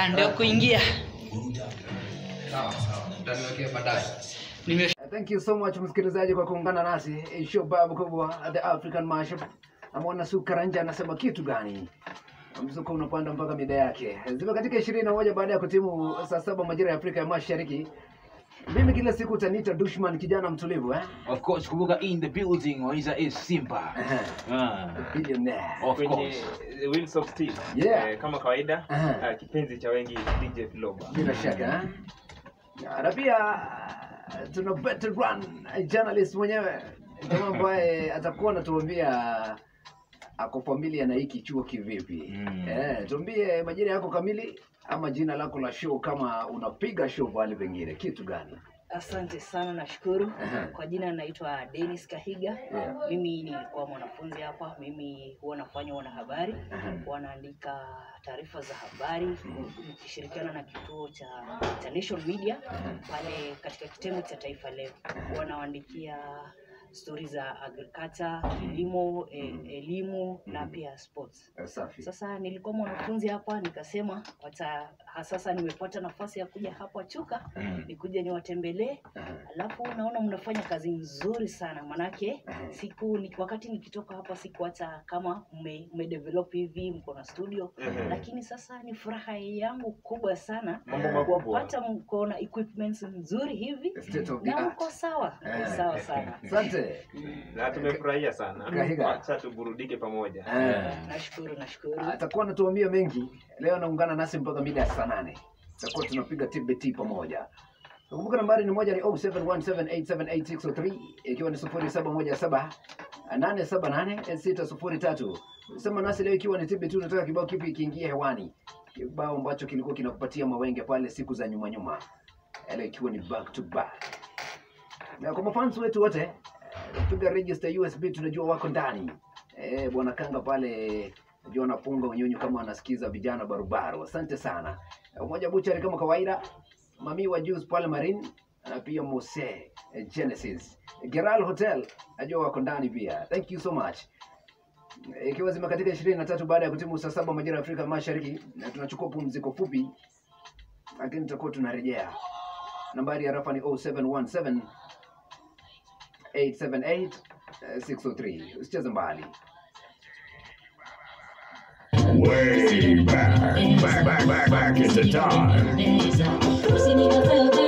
Ah, ndio kuingia Sawa sawa, utaniwekea baadaye. nime Thank you so much msikilizaji kwa kuungana nasi. Show babu kubwa The African Mashup. Amwona Su Karanja anasema kitu gani? Mzuko unapanda mpaka mida yake. Zime katika ishirini na moja baada ya kutimu saa saba majira ya Afrika ya Mashariki. Mimi kila siku utaniita Dushman kijana mtulivu eh? Of course, kumbuka in the building waiza is Simba. Ah, Billionaire. of kwenye course. eh, Wheels of Steel. Yeah. Eh, kama kawaida Aha. ah, kipenzi cha wengi DJ Floba. Bila shaka eh? Na pia tuna veteran journalist mwenyewe jamaa ambaye atakuwa anatuambia ako familia na hiki chuo kivipi. Mm. Eh, tuambie majina yako kamili ama jina lako la show kama unapiga show pale pengine kitu gani? Asante sana, nashukuru. Aha. Kwa jina naitwa Dennis Kahiga. Yeah. Mimi nilikuwa mwanafunzi hapa. Mimi huwa nafanya wanahabari, Aha. huwa naandika taarifa za habari nikishirikiana na kituo cha, cha Nation Media pale katika kitengo cha Taifa Leo. Huwa nawaandikia stori za agriculture, kilimo, e, elimu na pia sports. Eh, Safi. Sasa nilikuwa mwanafunzi hapa, nikasema wacha ha- sasa nimepata nafasi ya kuja hapa Chuka Mm. nikuje niwatembelee, Aha. alafu naona mnafanya kazi nzuri sana manake siku ni, wakati nikitoka hapa sikuacha kama mme, mmedevelop hivi mko na studio Mhm. lakini sasa ni furaha yangu kubwa sana Mambo makubwa. kuwapata mko na equipments nzuri hivi State of the na art. mko sawa Eh. sawa sana Asante. Na tumefurahia sana. Kahiga. Acha tuburudike pamoja. Eh. nashukuru nashukuru Atakuwa anatuambia mengi. Leo anaungana nasi mpaka mida ya saa nane. Tutakuwa tunapiga TBT pamoja. Kumbuka nambari ni moja ni 0717878603 ikiwa ni 0717 878 603. Sema nasi leo ikiwa ni TBT unataka kibao kipi kiingie hewani. Kibao ambacho kilikuwa kinakupatia mawenge pale siku za nyuma nyuma. Leo ikiwa ni back to back. Na kwa mafans wetu wote eh, piga register USB tunajua wako ndani. Eh, bwana Kanga pale najua anapunga unyonyo kama anasikiza vijana barubaru. Asante sana. Umoja Buchari kama kawaida, Mami wa Juice pale Marine na pia Mose eh, Genesis. Geral Hotel najua wako ndani pia. Thank you so much. Eh, Ikiwa zime katika 23 baada ya kutimu saa saba majira ya Afrika Mashariki na tunachukua pumziko fupi lakini tutakuwa tunarejea. Nambari ya rafa ni 0717 878 eh, 603. Usicheze mbali. Way back, back, back, back, back in the time. Singing a